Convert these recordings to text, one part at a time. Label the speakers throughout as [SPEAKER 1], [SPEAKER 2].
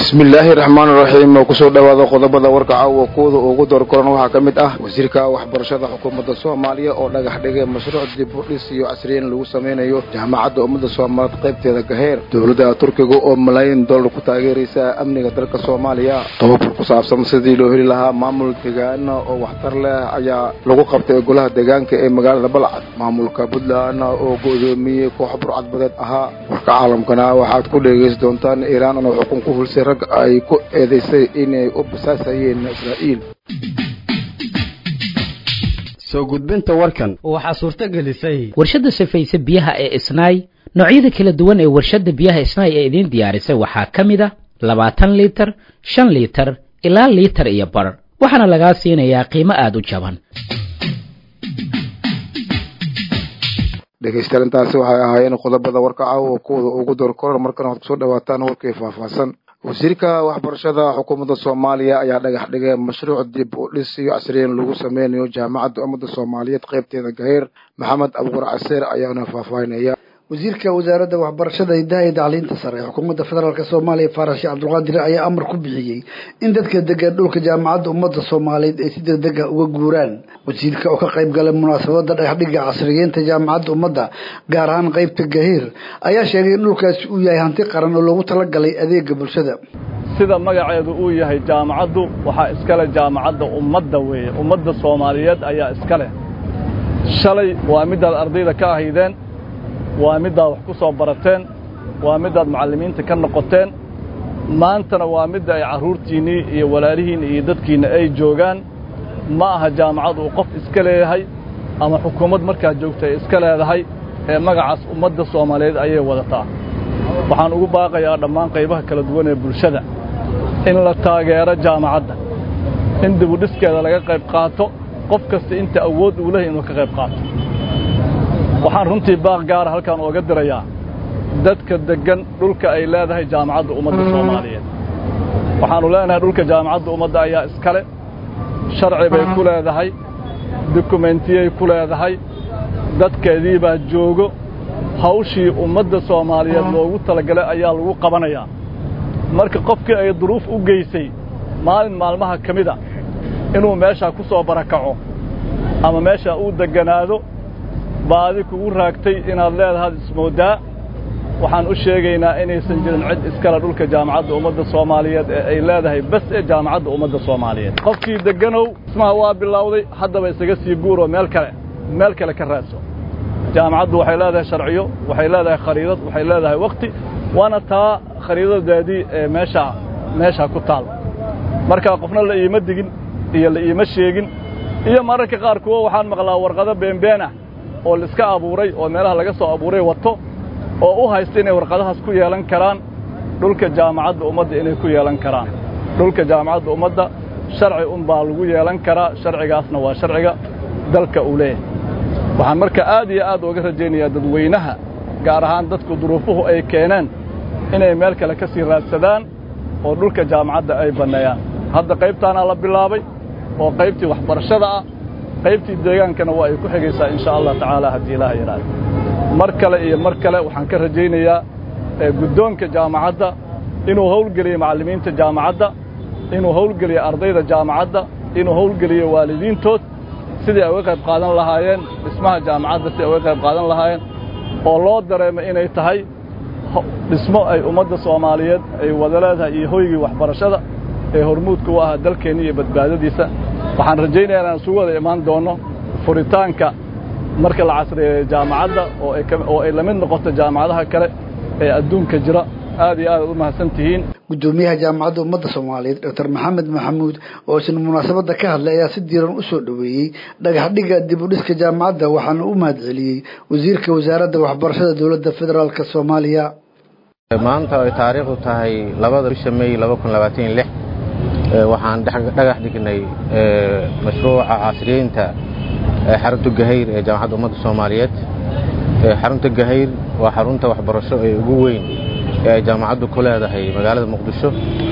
[SPEAKER 1] bismillaahi raxmaan raxiim oo kusoo dhowaada qodobada warka caawa kuwada ugu doorkoran waxaa ka mid ah wasiirka waxbarashada xukuumadda soomaaliya oo dhagax dhigay mashruuc dib u dhis iyo casriyeyn lagu samaynayo jaamacadda ummadda soomaaliyeed qaybteeda gaheer dowladda turkiga oo malaayiin dollar ku taageeraysa amniga dalka soomaaliya tababar ku saabsan sidii loo heli lahaa maamul deegaana oo waxtar leh ayaa lagu qabtay golaha deegaanka ee magaalada balcad maamulka puntland oo go'doomiyey koox burcadbadeed ahaa warka caalamkana waxaad ku dhegaysan doontaan iiraan oo xukun ku hulsay rag ay ku eedaysay inay u basaasayeen israa'iil
[SPEAKER 2] soo gudbinta warkan
[SPEAKER 3] waxaa suurto gelisay
[SPEAKER 4] warshadda safayse biyaha ee isnaay noocyada kala duwan ee warshadda biyaha isnaay ee idiin diyaarisay waxaa ka mid a labaatan liitar shan liitar ilaa liitar iyo bar waxaana lagaa siinayaa qiimo aada u jaban
[SPEAKER 1] dhegaystayaal intaasi waxay ahaayeen qodobada warka caawa kuwada ugu door koran markana waxaad kusoo dhawaataan warkii faahfaahsan wasiirka waxbarashada xukuumadda soomaaliya ayaa dhagax dhigay mashruuc dib u dhis iyo casriyeyn lagu sameynayo jaamacadda ummadda soomaaliyeed qaybteeda gaheer maxamed abuqur caseer ayaana faahfaahinaya
[SPEAKER 5] wasiirka wasaaradda waxbarashada hidaha iyo tacliinta sare ee xukuumadda federaalk soomaaliya faarash sheekh cabdulqaadir ayaa amar ku bixiyey in dadka degan dhulka jaamacadda ummadda soomaaliyeed ay si degdeg ah uga guuraan wasiirka oo ka qayb galay munaasabada dhagaxdhiga casriyeynta jaamacadda ummadda gaar ahaan qeybta gahiir ayaa sheegay in dhulkaasi uu yahay hanti qaran oo loogu talagalay adeega bulshada
[SPEAKER 6] sida magaceedu uu yahay jaamacaddu waxaa iskale jaamacadda ummadda weeye ummadda soomaaliyeed ayaa iska leh shalay waa midaad ardayda ka ahaydeen waa middaad wax ku soo barateen waa middaad macallimiinta ka noqoteen maantana waa midda ay carruurtiinnii iyo walaalihiinna iyo dadkiinna ay joogaan ma aha jaamacad uu qof iska leeyahay ama xukuumad markaa joogta ay iska leedahay ee magacaas ummadda soomaaliyeed ayay wadataa waxaan ugu baaqayaa dhammaan qaybaha kala duwan ee bulshada in la taageero jaamacadda in dibudhiskeeda laga qayb qaato qof kasta inta awood uu lehay inuu ka qayb qaato waxaan runtii baaq gaara halkaan ooga dirayaa dadka deggan dhulka ay leedahay jaamacadda ummadda soomaaliyeed waxaannu leenahay dhulka jaamacadda ummadda ayaa iskale sharci bay ku leedahay dukumentiyay ku leedahay dadkeedii baa joogo hawshii ummadda soomaaliyeed loogu talagalay ayaa lagu qabanayaa marka qofkii ay duruuf u geysay maalin maalmaha ka mida inuu meeshaa ku soo barakaco ama meeshaa uu degganaado baadi kugu raagtay inaad leedahaad ismooddaa waxaan u sheegaynaa inaysan jirin cid iskale dhulka jaamacadda ummadda soomaaliyeed ee ay leedahay bas ee jaamacadda ummadda soomaaliyeed qofkii degganow ismaha waa bilowday haddaba isaga sii guuroo meel kale meel kale ka raadso jaamacaddu waxay leedahay sharciyo waxay leedahay khariidad waxay leedahay wakhti waana taa khariidadeedii ee meeshaa meeshaa ku taal markaa qofna la iima digin iyo la iima sheegin iyo mararka qaar kuwo waxaan maqlaa warqado beenbeen ah oo laiska abuuray oo meelaha laga soo abuuray wato oo u haysta inay warqadahaas ku yeelan karaan dhulka jaamacadda ummadda inay ku yeelan karaan dhulka jaamacadda ummadda sharci unbaa lagu yeelan karaa sharcigaasna waa sharciga dalka uu leeyahay waxaan marka aad iyo aad uga rajaynayaa dadweynaha gaar ahaan dadku duruufuhu ay keeneen inay meel kale ka sii raadsadaan oo dhulka jaamacadda ay banneeyaan hadda qaybtaanaa la bilaabay oo qaybtii waxbarashada ah qaybtii deegaankana waa ay ku xigaysaa insha allah tacaala haddii ilaaha yidhaahdo mar kale iyo mar kale waxaan ka rajaynayaa guddoonka jaamacadda inuu howlgeliyo macallimiinta jaamacadda inuu howlgeliyo ardayda jaamacadda inuu howlgeliyo waalidiintood sidii ay uga qayb qaadan lahaayeen dhismaha jaamacadda sidii ay uga qayb qaadan lahaayeen oo loo dareemo inay tahay dhismo ay ummadda soomaaliyeed ay wada leedahay iyo hoygii waxbarashada ee hormuudka u ahaa dalkeenni iyo badbaadadiisa waxaan rajaynayaa inaan isugu wada imaan doonno furitaanka marka la casriyeeyo jaamacadda oo ay la mid noqoto jaamacadaha kale ee adduunka jira aad iyo aad ad u mahadsan tihiin
[SPEAKER 5] guddoomiyaha jaamacadda ummadda soomaaliyeed doctor maxamed maxamuud oo isna munaasabadda ka hadlay ayaa si diiran u soo dhoweeyey dhagaxdhiga dib u dhiska jaamacadda waxaana u mahadceliyey wasiirka wasaaradda waxbarashada dowladda federaalk soomaaliya
[SPEAKER 7] maanta ay taariikhdu tahay labada bisha may laba kun labaatan iyo lix waxaan dhagax dhignay mashruuca casriyeynta xarunta gahayr ee jaamacadda ummadda soomaaliyeed xarunta gahayr waa xarunta waxbarasho ee ugu weyn ee ay jaamacaddu ku leedahay magaalada muqdisho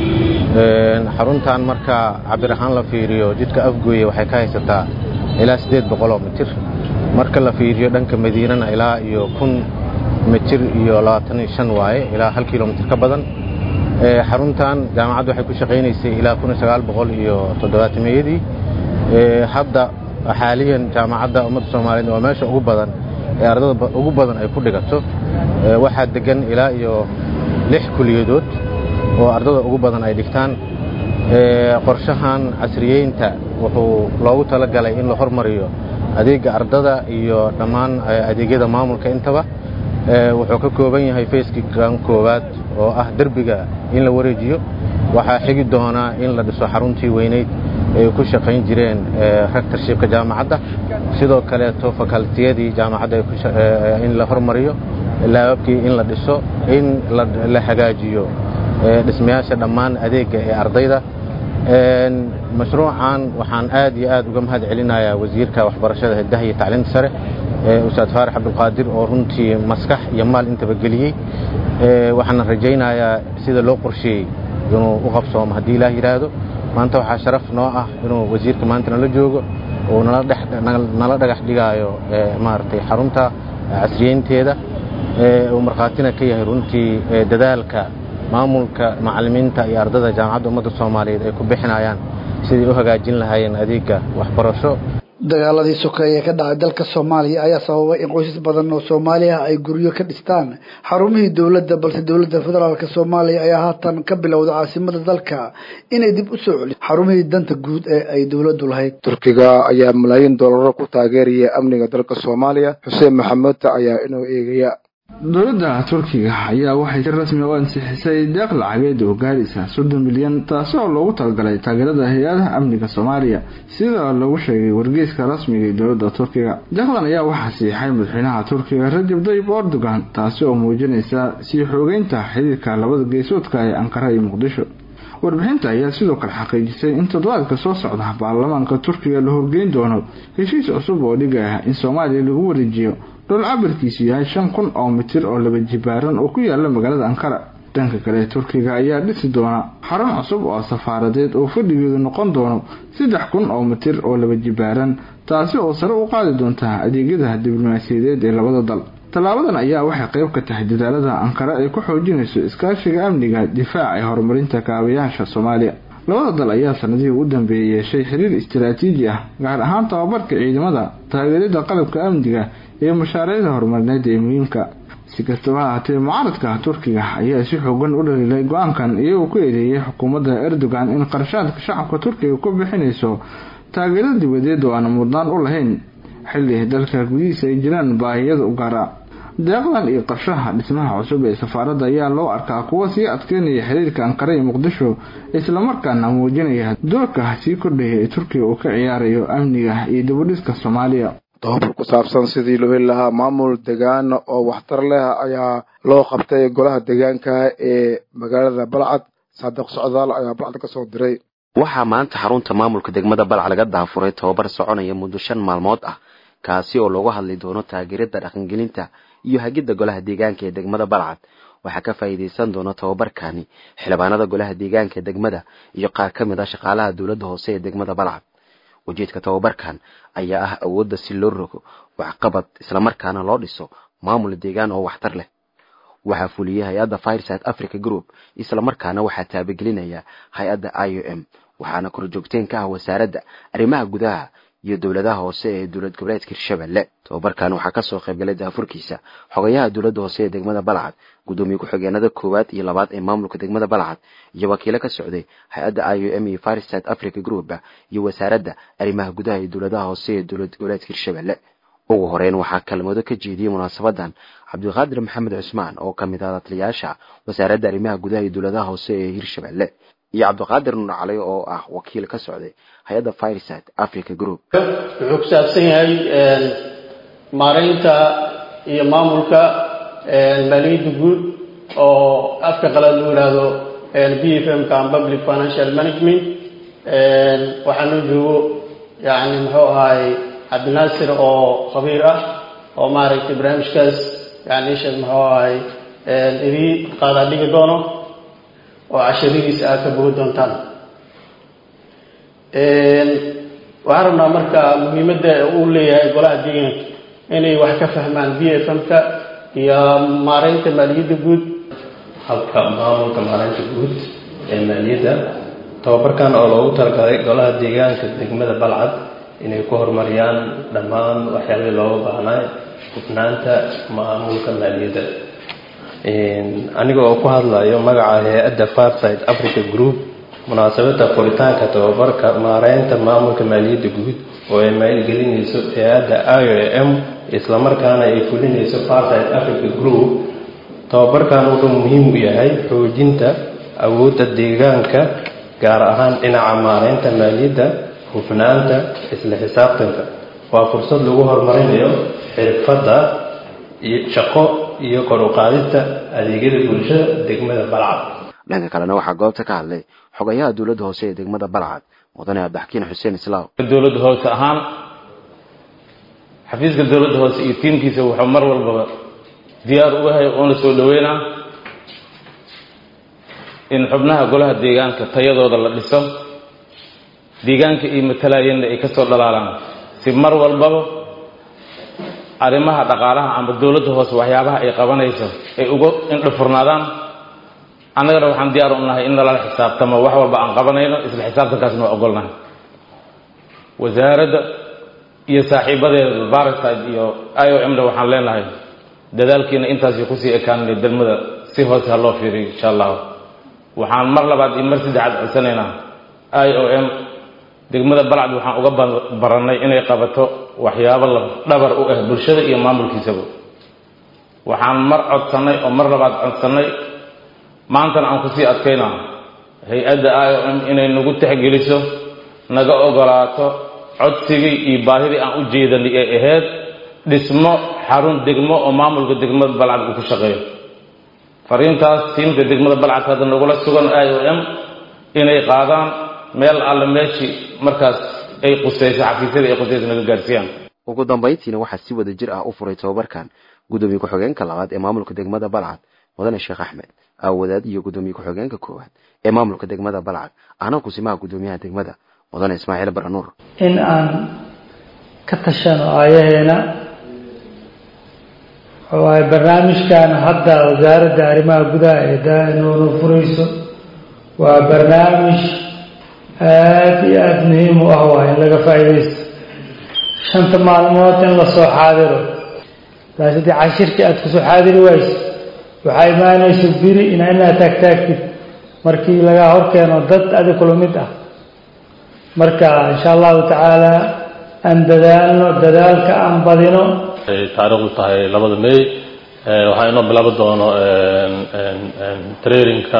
[SPEAKER 7] xaruntan marka cabir ahaan la fiiriyo jidka afgooye waxay ka haysataa ilaa siddeed boqoloo mitir marka la fiiriyo dhanka madiinana ilaa iyo kun mitir iyo labaatan iyo shan waaye ilaa hal kilomitir ka badan xaruntan jaamacaddu waxay ku shaqaynaysay ilaa kun sagaal boqol iyo toddobaatameyadii hadda xaaliyan jaamacadda ummadda soomaaliyeed waa meesha ugu badan ee ardada ugu badan ay ku dhigato waxaa degan ilaa iyo lix kuliyadood oo ardada ugu badan ay dhigtaan qorshahan casriyeynta wuxuu loogu talagalay in la hormariyo adeega ardada iyo dhammaan adeegyada maamulka intaba wuxuu ka kooban yahay fayskii kan koowaad oo ah derbiga in la wareejiyo waxaa xigi doonaa in la dhiso xaruntii weyneyd ay ku shaqayn jireen rectorshipka jaamacadda sidoo kaleeto fakaltiyadii jaamacadda in la hormariyo laababkii in la dhiso in la hagaajiyo dhismayaasha dhammaan adeegga ee ardayda mashruucan waxaan aad iyo aad uga mahad celinayaa wasiirka waxbarashada hiddaha iyo tacliinta sare ustaad faarax cabdulqaadir oo runtii maskax iyo maal intaba geliyey waxaana rajaynayaa sida loo qorsheeyey inuu u qabsoomo haddii ilaah yidhaahdo maanta waxaa sharaf noo ah inuu wasiirka maanta nala joogo uu nala dhagax dhigaayo maaragtay xarunta casriyeynteeda uu markhaatina ka yahay runtii dadaalka maamulka macallimiinta iyo ardada jaamacadda ummadda soomaaliyeed ay ku bixinayaan sidai u hagaajin lahaayeen adeegga waxbarasho
[SPEAKER 5] dagaaladii sokeeye ka dhacay dalka soomaaliya ayaa sababay in qoysas badan oo soomaali ah ay guryo ka dhistaan xarumihii dowladda balse dowladda federaalk soomaaliya ayaa haatan ka bilowda caasimada dalka inay dib u soo celiso xarumihii danta guud ee ay dowladdu lahayd
[SPEAKER 1] turkiga ayaa malaayiin doolaro ku taageeraya amniga dalka soomaaliya xuseen maxamed ayaa inuu eegaya
[SPEAKER 3] dowladda turkiga ayaa waxay si rasmi u ansixisay deeq lacageed oo gaaraysa soddon milyan taasi oo loogu talagalay taageerada hay-adaha amniga soomaaliya sida lagu sheegay wargeyska rasmiga ee dowladda turkiga deeqdan ayaa waxaa siixay madaxweynaha turkiga rajab dayib erdogan taasi oo muujinaysa sii xoogeynta xiriirka labada geesoodka ee ankara iyo muqdisho warbixinta ayaa sidoo kale xaqiijisay in toddobaadka soo socda baarlamaanka turkiga la horgeyn doono heshiis cusub oo dhigaya in soomaaliya lagu wareejiyo dhul cabirkiisu yahay shan kun oo mitir oo laba jibaaran oo ku yaala magaalada ankara dhanka kale turkiga ayaa dhisi doona xarun cusub oo safaaradeed oo fadhigeedu noqon doono saddex kun oo mitir oo laba jibaaran taasi oo sare u qaadi doonta adeegyada diblomaasiyadeed ee labada dal tallaabadan ayaa waxay qayb ka tahay dadaalada ankara ay ku xoojinayso iskaashiga amniga difaaca ee horumarinta kaabayaasha soomaaliya labada dal ayaa sanadihii u dambeeyay yeeshay xiriir istaraatiiji ah gaar ahaan tababarka ciidamada taageerida qalabka amniga iyo mashaariicda horumarineed ee muhiimka si kastaba ahaatee mucaaradka turkiga ayaa si xoogan u dhaliilay go-aankan iyagoo ku eedeeyay xukuumadda erdogan in qarshaadka shacabka turkiga ku bixinayso taageero dibadeed oo aan mudnaan u lahayn xilli dalka gudihiisa ay jiraan baahiyada u gaara deeqdan iyo qarshaha dhismaha cusub ee safaaradda ayaa loo arkaa kuwa sii adkeynaya xiriirka ankara iyo muqdisho islamarkaana muujinaya doorka sii kordhaya ee turkiga uu ka ciyaarayo amniga iyo dibudhiska soomaaliya
[SPEAKER 1] tobabar ku saabsan sidii loo heli lahaa maamul degaan oo waxtar leh ayaa loo qabtay golaha deegaanka ee magaalada balcad saadiq socdaal ayaa balcad ka soo diray
[SPEAKER 8] waxaa maanta xarunta maamulka degmada balc laga daafuray tobabar soconaya muddo shan maalmood ah kaasi oo loogu hadli doono taageerada dhaqangelinta iyo hagidda golaha deegaanka ee degmada balcad waxaa ka faa'iidaysan doona tobabarkani xildhibaanada golaha deegaanka ee degmada iyo qaar ka mid ah shaqaalaha dowladda hoose ee degmada balcad ujeedka tobabarkan ayaa ah awoodda si loo rogo waxqabad islamarkaana loo dhiso maamul deegaan oo waxtar leh waxaa fuliyey hay-adda fireside africa group islamarkaana waxaa taabagelinaya hay-adda i o m waxaana korjoogteen ka ah wasaaradda arrimaha gudaha iyo dowladaha hoose ee dowlad goboleedka hirshabelle tobabarkan waxaa kasoo qaybgalay daafurkiisa xogayaha dowladda hoose ee degmada balcad guddoomiye ku-xigeenada koowaad iyo labaad ee maamulka degmada balcad iyo wakiilo ka socday hay-adda i o m iyo fireside africa group iyo wasaaradda arrimaha gudaha iyo dowladaha hoose ee dowlad goboleedka hirshabelle ugu horeyn waxaa kalmado ka jeediyey munaasabadan cabdiqaadir maxamed cusmaan oo ka mid ah datliyaasha wasaaradda arrimaha gudaha iyo dowladaha hoose ee hirshabelle iyo cabdiqaadir nuur cali oo ah wakiil ka socday hay-adda fireside africa group
[SPEAKER 9] wuxuu ku saabsan yahay maaraynta iyo maamulka maaliyadda guud oo afka qalaad loo yidhaahdo b f m ka public financial management waxaa noo joogo yani muxuu ahaay cabdinaasir oo khabiir ah oo maaragtay barnaamijkaas yani isheeg muxuu ahaay idii qaadaa dhigi doono oo cashiradiisa aad ka bogi doontaan waxaan rabnaa marka muhiimadda uu leeyahay golaha deegaanka inay wax ka fahmaan b f m-ka iyo maareynta maaliyadda guud habka maamulka maareynta guud ee maaliyadda tababarkan oo loogu talagalay golaha deegaanka degmada balcad inay ku horumariyaan dhammaan waxyaabihii looga baahnaa hufnaanta maamulka maaliyadda aniga oo ku hadlayo magaca hay-adda farside africa group munaasabadda furitaanka tababarka maareynta maamulka maaliyadda guud oo ay maalgelinayso hay-adda i o m islamarkaana ay fulinayso farside africa group tababarkan wuxuu muhiim u yahay xoojinta awoodda deegaanka gaar ahaan dhinaca maareynta maaliyadda hufnaanta isla xisaabtanka waa fursad lagu horumarinayo xirfadda shaqo iyo kor u qaadista adeegyada bulshada degmada balcad
[SPEAKER 8] dhanka kalena waxaa goobta ka hadlay xogayaha dowladda hoose ee degmada balcad mudane abdaxkiin xuseen islaaw
[SPEAKER 10] dowladda hoose ahaan xafiiska dowladda hoose iyo tiimkiisa wuxuu mar walbaba diyaar u yahay oona soo dhaweynaa in xubnaha golaha deegaanka tayadooda la dhiso deegaanka iyo matalaayeenna ay ka soo dhalaalaan si mar walbaba arrimaha dhaqaalaha ama dowladda hoose waxyaabaha ay qabanayso ay uga indhafurnaadaan annagana waxaan diyaar u nahay in nalala xisaabtamo wax walba aan qabanayno isla xisaabtankaasna waa ogolnahay wasaaradda iyo saaxiibadeeda bariside iyo i o m-da waxaan leenahay dadaalkiina intaasi kusii ekaanay degmada si hoose ha loo fiiriyo insha allahu waxaan mar labaad iyo mar saddexaad codsanaynaa i o m degmada balcad waxaan uga barannay inay qabato waxyaabo la dhabar u ah bulshada iyo maamulkiisaba waxaan mar codsannay oo mar labaad codsannay maantana aan kusii adkaynaa hay-adda i o m inay nagu texgeliso naga ogolaato codsigii iyo baahidii aan u jeedanay ee ahayd dhismo xarun degmo oo maamulka degmada balcad uu ku shaqeeyo fariintaas tiimka degmada balcad hadda nagula sugan i o m inay qaadaan meel alle meeshii markaas ay qusayso xafiisyadii ay qusayso naga gaarsiiyaan
[SPEAKER 8] ugu dambayntiina waxaa si wada jir ah u furay tababarkan gudoomiye ku-xigeenka labaad ee maamulka degmada balcad mudane sheekh axmed aawadaad iyo gudoomiye ku-xigeenka koowaad ee maamulka degmada balcad ahna kusimaha gudoomiyaha degmada mudane ismaaciil baranuur
[SPEAKER 11] in aan ka tashano aayaheena waayo barnaamijkan hadda wasaaradda arrimaha gudaha ee daanoona furayso waa barnaamij aada iyo aada muhiim u ah waay in laga faa'iidaysto shanta maalmood in lasoo xaadiro laas haddii cashirkii aada kusoo xaadiri wayso waxaa imaanaysa biri ina inaad taagtaagtid markii laga horkeeno dad adi kula mid ah marka insha allahu tacaala aan dadaalno dadaalka aan badino
[SPEAKER 12] ay taariikhdu tahay labada may waxaa inoo bilaabi doono traininka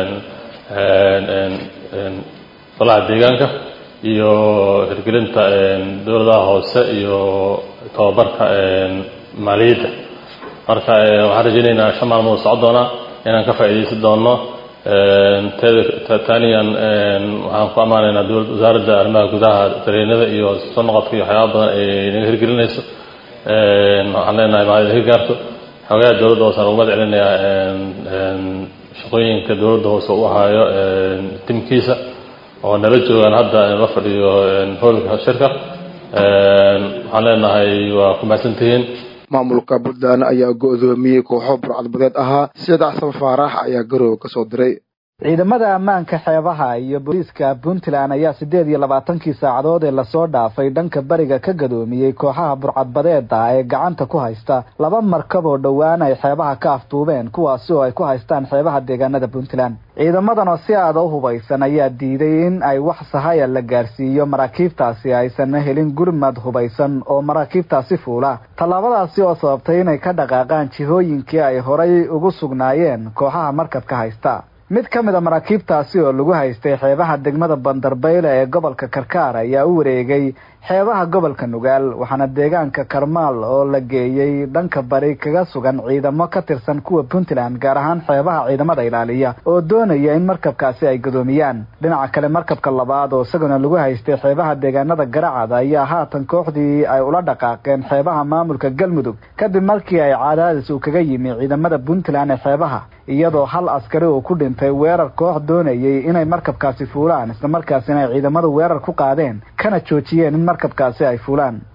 [SPEAKER 12] golaha deegaanka iyo hirgelinta dowladaha hoose iyo tababarka maaliyadda marka waxaan rajaynaynaa shan maalmood socon doona inaan ka faa'iidaysan doono taaniyan waxaan ku ammaanaynaa dowlad wasaaradda arrimaha gudaha tareenada iyo soo noqodka iyo waxyaaba badan ay naga hirgelinayso waxaan leenahay maalida hirgaarto xogaha dowladda hoose aan ugu mahad celinayaa shaqooyinka dowladda hoose u ahaayo timkiisa oo nala joogaan hadda la fadhiyo hoolka shirka waxaan leenahay waa ku mahadsantihiin
[SPEAKER 1] maamulka puntland ayaa go-doomiyey kooxo burcadbadeed ahaa sida xasan faarax ayaa garoowe ka soo diray
[SPEAKER 13] ciidamada ammaanka xeebaha iyo booliiska puntland ayaa siddeed iyo labaatankii saacadood ee lasoo dhaafay dhanka bariga ka gadoomiyey kooxaha burcadbadeeda ee gacanta ku haysta laba markab oo dhowaan ay xeebaha ka afduubeen kuwaasi oo ay ku haystaan xeebaha deegaanada puntland ciidamadan oo si aada u hubaysan ayaa diiday in ay wax sahaya la gaarsiiyo maraakiibtaasi aysan helin gurmad hubaysan oo maraakiibtaasi fuula tallaabadaasi oo sababtay inay ka dhaqaaqaan jihooyinkii ay horay ugu sugnaayeen kooxaha markabka haysta mid ka mid a maraakiibtaasi oo lagu haystay xeebaha degmada bandarbayle ee gobolka karkaar ayaa u wareegay xeebaha gobolka nugaal waxaana deegaanka karmaal oo la geeyey dhanka bari kaga sugan ciidamo ka tirsan kuwa puntland gaar ahaan xeebaha ciidamada ilaaliya oo doonaya in markabkaasi ay gadoomiyaan dhinaca kale markabka labaad oo isaguna lagu haystay xeebaha deegaanada garacad ayaa haatan kooxdii ay ula dhaqaaqeen xeebaha maamulka galmudug kadib markii ay cadaadis uu kaga yimi ciidamada puntland ee xeebaha iyadoo hal askari uu ku dhintay weerar koox doonayay inay markabkaasi fuulaan islamarkaasina ay ciidamadu weerar ku qaadeen kana joojiyeen in markabkaasi ay fuulaan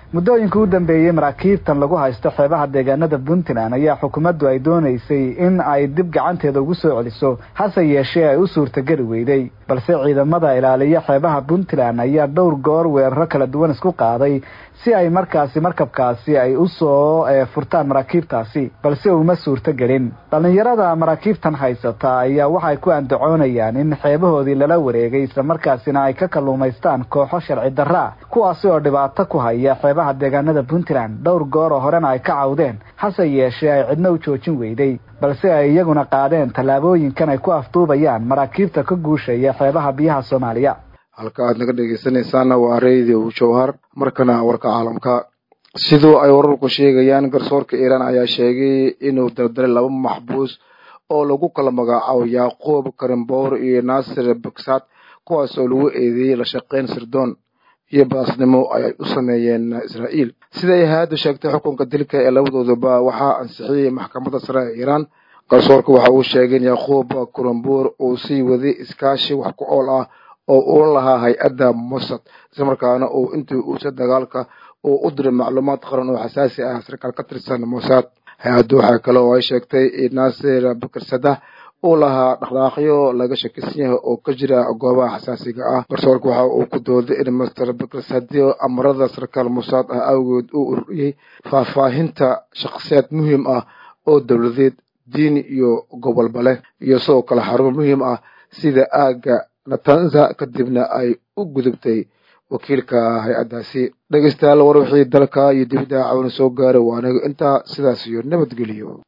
[SPEAKER 13] muddooyinka u dambeeyey maraakiibtan lagu haysto xeebaha deegaanada puntland ayaa xukuumaddu ay doonaysay in ay dib gacanteeda ugu soo celiso hase yeeshee ay u suurtageli weyday balse ciidamada ilaaliya xeebaha puntland ayaa dhowr goor weeraro kala duwan isku qaaday si ay markaasi markabkaasi ay usoo furtaan maraakiibtaasi balse uma suurto gelin dhallinyarada maraakiibtan haysata ayaa waxay ku andacoonayaan in xeebahoodii lala wareegay islamarkaasina ay ka kalluumaystaan kooxo sharci darraa kuwaasi oo dhibaato ku haya xeebaha deegaanada puntland dhowr goor oo horena ay ka cawdeen hase yeeshee ay cidna u joojin weyday balse ay iyaguna qaadeen tallaabooyinkan ay ku afduubayaan maraakiibta ka guushaya xeebaha biyaha soomaaliya
[SPEAKER 1] halka aad naga dhegeysanaysaana waa radio jowhar markana warka caalamka sidoo ay wararku sheegayaan garsoorka iiraan ayaa sheegay inuu dardaray laba maxbuus oo lagu kala magacaabo yacquub karimboor iyo naasir baksad kuwaas oo lagu eedeeyey la shaqeyn sirdoon iyo baasnimo ay u sameeyeen israa'iil siday hay-addu sheegtay xukunka dilka ee labadooduba waxaa ansixiyey maxkamadda sare ee iiraan garsoorka waxa uu sheegay in yacquub karimboor uu sii waday iskaashi wax ku ool ah oo uula lahaa hay-adda mossad islamarkaana uu intii uusa dagaalka uu u diray macluumaad qaran oo xasaasi ah sarkaal ka tirsan mossad hay-addu waxaa kale oo ay sheegtay in naasir bakarsadah uu lahaa dhaqdhaaqyo laga shakisan yahay oo ka jira goobaha xasaasiga ah garsoorka waxa uu ku dooday in master bakarsadio amarada sarkaal mossad ah awgeed uu ururiyey faahfaahinta shakhsiyaad muhiim ah oo dowladeed diini iyo gobolba leh iyo sidoo kale xarumo muhiim ah sida aagga natanza kadibna ay u gudubtay wakiilka hay-addaasi dhegeystayaal war wixii dalka iyo dibidda cawna soo gaaray waa aniga intaa sidaas iyo nabadgeliyo